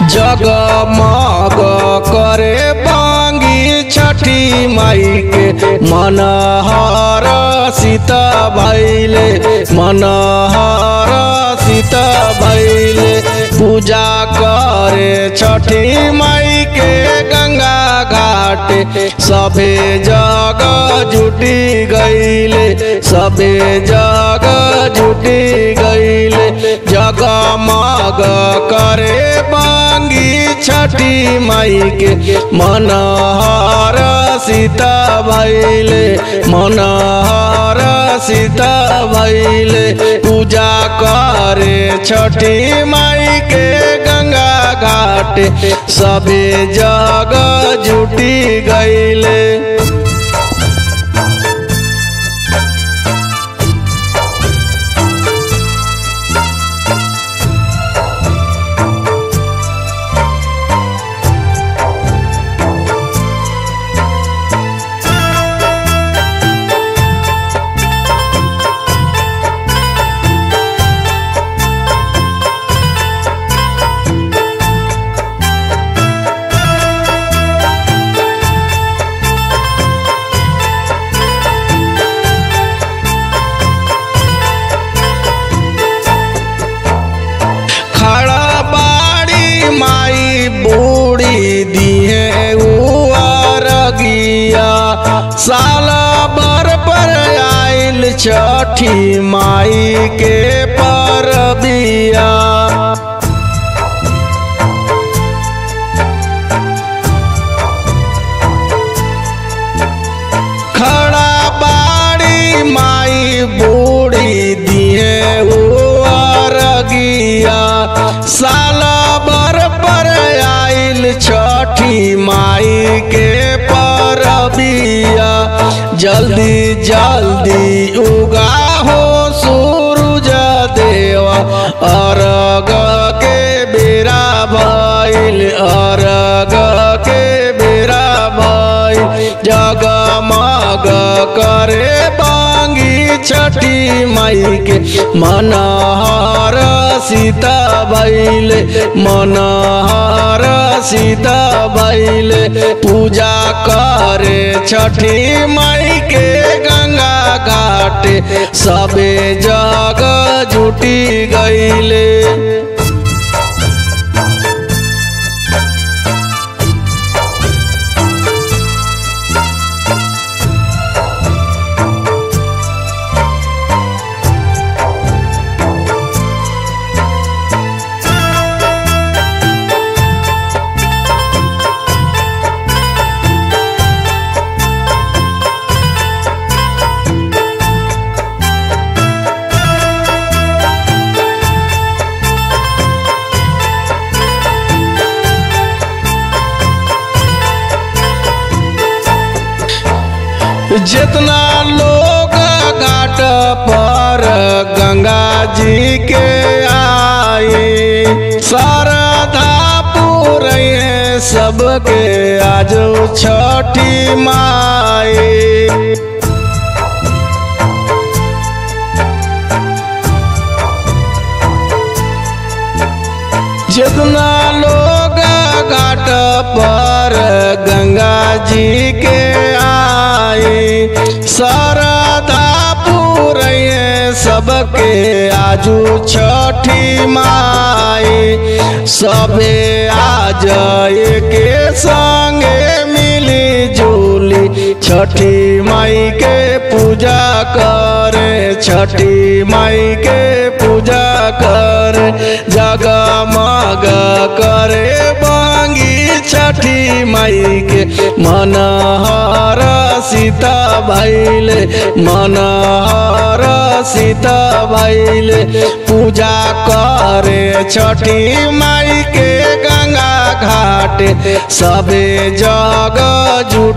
जगमग करे बांगी छठी माई के मनहर सीता भैले मनहर सीता भैले पूजा करे छठी माई के गंगा घाट सभे जग जुटी गईले सभे जग जुटी गईले जगमग करे बांगी छठी माई के मनहर सीता भैले मनहर सीता भैले पूजा करे छठी माई के गंगा घाट सभे जग जुटी गईले खड़ा बाड़ी माई बूढ़ी दिए उगिया साल बर पर आइल छठी माई के परबिया खड़ा बाड़ी माई बूढ़ी दिए अरगिया साल बर पर आइल छठी माई के परबिया जल्दी जल्दी उगा हो सूरज देवा अरग के बेरा भइल अरग के बेरा भइल जगमग करे बांगी छठी माई के मनहर सीता भैले मनहर सीता भैले पूजा करे छठी माई के गंगा घाट सबे जग जुटी गईले जितना लोग घाट पर गंगा जी के आए श्रद्धा पूरे सबके आज छठी माई जितना लोग घाट पर गंगा जी के आए श्रद्धा पूरे सबके आजू छठी माई सबे आज के संगे मिली जुली छठी माई के पूजा करे छठी माई के पूजा करे जगमग करे बांगी छठी माई के मनहर सीता भैले मनहर सीता भैले पूजा करे छठी माई के गंगा घाट सबे जग जुट